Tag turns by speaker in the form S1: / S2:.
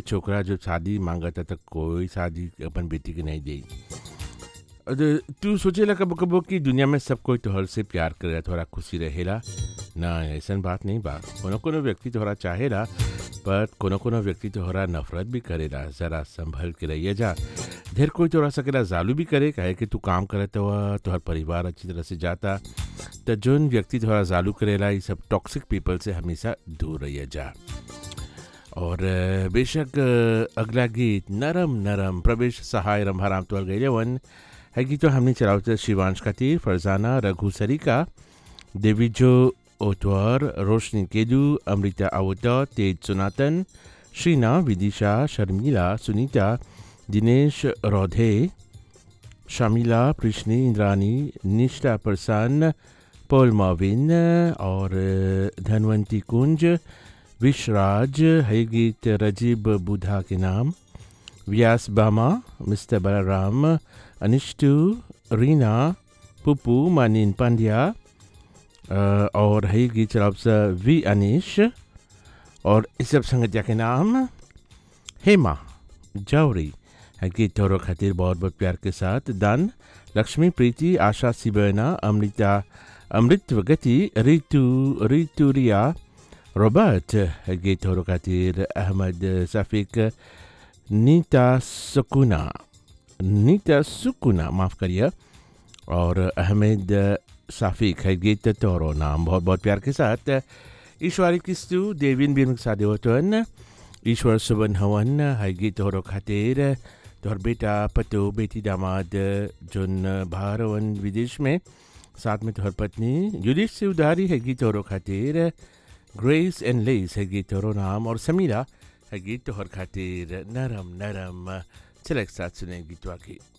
S1: छोकरा जो शादी मांगता त कोई शादी अपन बेटी के नहीं दे और तू सोचेला कबो कबो कि दुनिया में सब कोई तोहर से प्यार करेला तोहरा खुशी रहेला ना ऐसन बात नहीं बा कोनो कोनो व्यक्ति तोहरा चाहेला पर कोनो कोनो व्यक्ति तोहरा नफरत भी करेला जरा संभल के रहिए जा ढेर कोई तोहरा सकेला जालू भी करे काहे कि तू काम करत हुआ तोहर परिवार अच्छी तरह से जाता त जोन व्यक्ति तोहरा जालू करेला ये सब टॉक्सिक पीपल से हमेशा दूर रहिए जा और अ, बेशक अ, अगला गीत नरम नरम प्रवेश सहाय रंभाराम तोहर गईले वन है गीत तो हमने चलावत शिवांश खातिर फरजाना रघु सरिका देवीजो ओतवर रोशनी केदू अमृता आवता तेज सुनातन श्रीना विदिशा शर्मिला सुनीता दिनेश रौधे शमीला कृष्णी इंद्रानी निष्ठा प्रसन्न पॉल माविन और धनवंती कुंज विशराज है गीत रजीब बुधा के नाम व्यास बामा मिस्टर बलराम अनिष्टु रीना पुपू मानिन पांड्या अ, और है गीत चलाब से वी अनिश और इस सब संगतिया के नाम हेमा जौरी है गीत तोरो खातिर बहुत बहुत प्यार के साथ दान लक्ष्मी प्रीति आशा सिबेना अमृता अमृत गति रितु रितु रिया रॉबर्ट है गीत तोरो खातिर अहमद सफीक नीता सुकुना नीता सुकुना माफ़ करिए और अहमद साफिक है गीत तोरो नाम बहुत बहुत प्यार के साथ ईश्वरी किस्तु देविन बिन सादेवतन ईश्वर सुबन हवन है गीत तोरो खातिर तोहर बेटा पतो बेटी दामाद जोन बाहर वन विदेश में साथ में तोहर पत्नी युधिष्ठ से उधारी है गीत तोरो खातिर ग्रेस एंड लेस है गीत तोरो नाम और समीरा है गीत तोहर खातिर नरम नरम चल एक साथ सुने गीतवा की